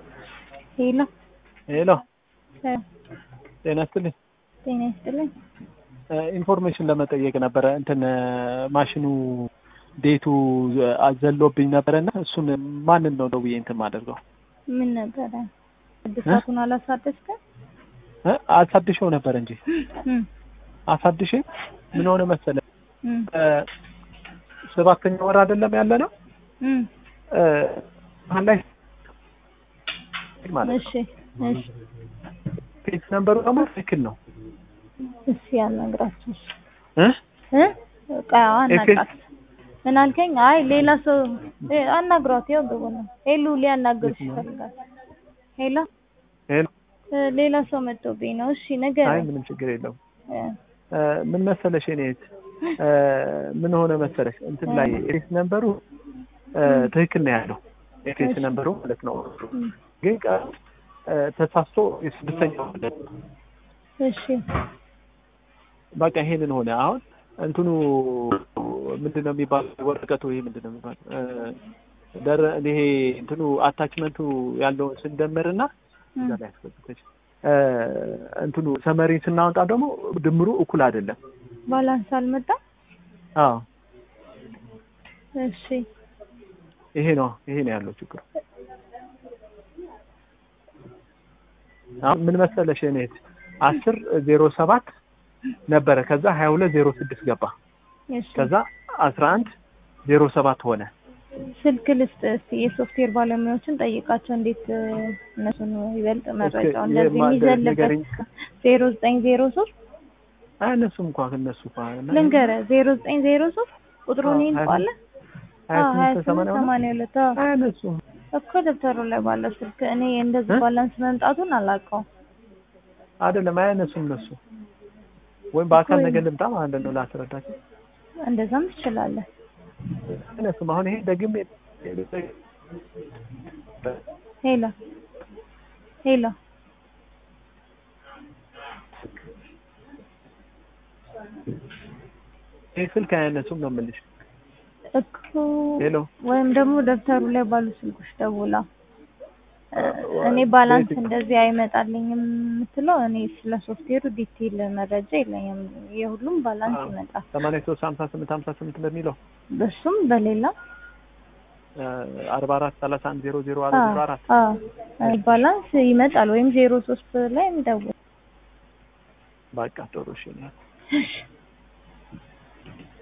ሄሎ ሄሎ እ ጤና ይስጥልኝ። ጤና ይስጥልኝ። ኢንፎርሜሽን ለመጠየቅ ነበረ እንትን ማሽኑ ዴቱ አዘሎብኝ ነበረ እና እሱን ማንን ነው ደውዬ እንትን ማደርገው? ምን ነበረ እድሳቱን አላሳደስከም? እ አሳድሼው ነበር እንጂ እም አሳድሼ ምን ሆነ መሰለ እም ሰባተኛ ወር አይደለም ያለ ነው እም መሀል ላይ ማለት ነው እሺ እሺ ፔጅ ነምበሩ ደግሞ ትክክል ነው እሺ ያናግራችሁ እሺ እ እ በቃ አናግራት ምን አልከኝ? አይ ሌላ ሰው እ አናግሯት ያው ግቡ ነው ሄሉ ሊያናግርሽ ይፈልጋል። ሄሎ ሄሎ እ ሌላ ሰው መጥቶብኝ ነው። እሺ አይ ንገረኝ። ምንም ችግር የለውም እ እ ምን መሰለሽ እኔ እህት እ ምን ሆነ መሰለሽ እንትን ላይ ኤፌስ ነምበሩ እ ትክክል ነው ያለው ኤፌስ እሺ። ነምበሩ ማለት ነው እም ግን ቀ እ ተሳስቶ የስድስተኛው እሺ በቃ ይሄንን ሆነ አሁን እንትኑ ምንድን ነው የሚባለው ወረቀቱ ይሄ ምንድን ነው የሚባለው እ ደረ ይሄ እንትኑ አታችመንቱ ያለውን ስንደምርና እዛ ላይ ያስገብተሽ እ እንትኑ ሰመሪን ስናወጣ ደግሞ ድምሩ እኩል አይደለም ባላንስ አልመጣም። አዎ እሺ ይሄ ነው ይሄ ነው ያለው ችግሩ አሁን ምን መሰለሽ እኔ አስር ዜሮ ሰባት ነበረ ከዛ ሀያ ሁለት ዜሮ ስድስት ገባ እሺ ከዛ አስራ አንድ ዜሮ ሰባት ሆነ ስልክ ልስጥ እስቲ የሶፍትዌር ባለሙያዎችን ጠይቃቸው እንዴት እ እነሱን ይበልጥ መረጃው የ- እንደዚህ ማ- የሚዘልበት ንገረኝ። ዜሮ ዘጠኝ ዜሮ ሶስት አይ እነሱም እንኳን እነሱ እንኳን ልንገርህ ዜሮ ዘጠኝ ዜሮ ሶስት ቁጥሩን አዎ፣ ይልቋለ ሀያ ሀያ ስምንት ስምንት ሰማንያ ሁለት ሰማንያ ሁለት አዎ አይ እነሱ እኮ ደብተሩ ላይ ባለው ስልክ እኔ እንደዚህ እ? ባላንስ መምጣቱን አላውቀውም። አይደለም አይ እነሱ እነሱ ወይም በአካል እኮ ነገር ልምጣ ማለት ነው ላስረዳቸው እንደዛም ትችላለህ። እነሱም አሁን ይሄ ደግሜ ሄሎ ሄሎ ይሄ ስልክ አያነሱም ነው የምልሽ እኮ ሄሎ ወይም ደግሞ ደብተሩ ላይ ባሉ ስልኮች ደውላ እ እኔ ባላንስ በየትኛው? እንደዚህ አይመጣልኝም የምትለው እኔ ስለ ሶፍትዌሩ ዲቴይል መረጃ የለኝም። የሁሉም ባላንስ አዎ። ይመጣል። ሰማንያ ሶስት ሀምሳ ስምንት ሀምሳ ስምንት በሚለው በሱም በሌላ አርባ አራት ሰላሳ አንድ ዜሮ ዜሮ አራት ዜሮ አራት አዎ እኔ ባላንስ ይመጣል ወይም ዜሮ ሶስት ላይ እንደውል በቃ ጥሩ እሺ እሺ